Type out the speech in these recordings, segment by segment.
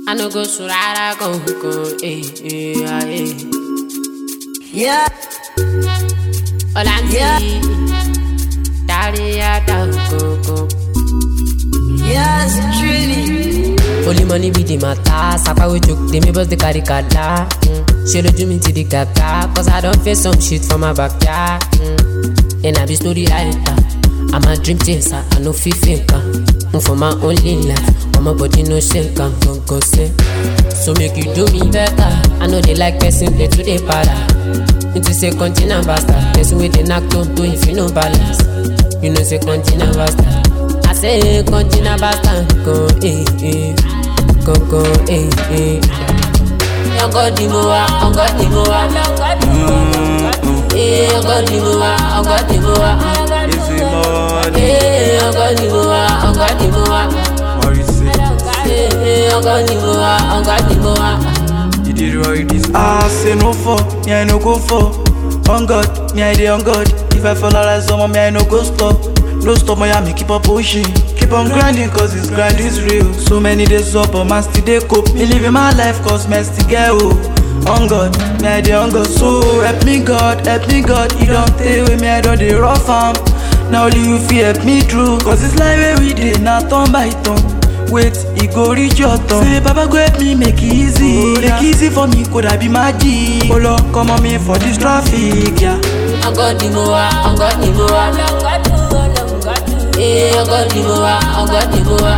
I no go surara con con eh eh ah, eh. Yeah, Olanti, Yeah. daddy ya da con con. yes, truly. Only money be the matter. Sapa we joke, they me bust the carry kada. Mm. She do me to the gata, cause I don't face some shit from my backyard. Mm. And I be story writer. I'm a dream chaser, I no feel faker. Move for my only life, but my body no shake am, go go say. So make you do me better. I know they like person play to the para. Into say continent bastard, person with the knock don't do if you no balance. You know say continent bastard. I say continent bastard, go eh eh, go go eh eh. Ọgọ́ di mo wa, ọgọ́ di mo wa, eh ọgọ́ di mo wa, ọgọ́ di mo wa, Easy money, eh ọgọ́ di mo wa, ọgọ́ di mo wa, what you say? eh ọgọ́ di mo wa, ọgọ́ di mo wa. You did right this. I say no for, me I no go for. On God, me I dey on God. If I fall out like someone, me I no go stop. No stop, my me keep on pushing. Keep on grinding, cause this grind is real. So many days up, but man still dey cope. Me living my life, cause man still get hope. On God, me I dey on God. So help me God, help me God. You don't take with me, I don't dey rough am. Now only you fit help me through. Cause this life where we dey, na turn by turn. Wait, e go reach your turn. Say, Baba go help me make it easy. Make it easy for me, could I be magic? Oh Lord, come on me for this traffic, yeah. Ọgọ́ di mo wa, ọgọ́ di mo wa, eh ọgọ́ di mo wa, ọgọ́ di mo wa,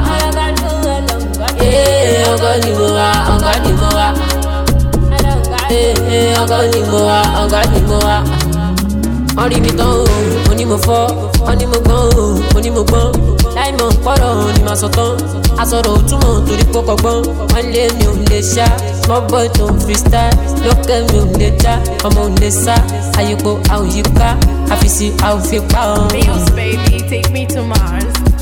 eh ọgọ́ di mo wa, ọgọ́ di mo wa, eh ọgọ́ di mo wa, ọgọ́ di mo wa. Wọ́n rí mi tán o, mo ní mo fọ́, wọ́n ní mo gbọ́n o, mo ní mo gbọ́n. Láì mọ̀ pọ̀rọ̀ ni màá sọ tán. Aṣọ̀rọ̀ òtúmọ̀ torí pé kọ̀gbọ́n. Wọ́n lé mi ò lè ṣá, small boy tó ń freestyle. Lókè mi ò lè já, ọmọ ò lè sá. Àyípo a ò yí ká, àfìsí a ò fi pa ọ́. Bills, baby, take me to Mars.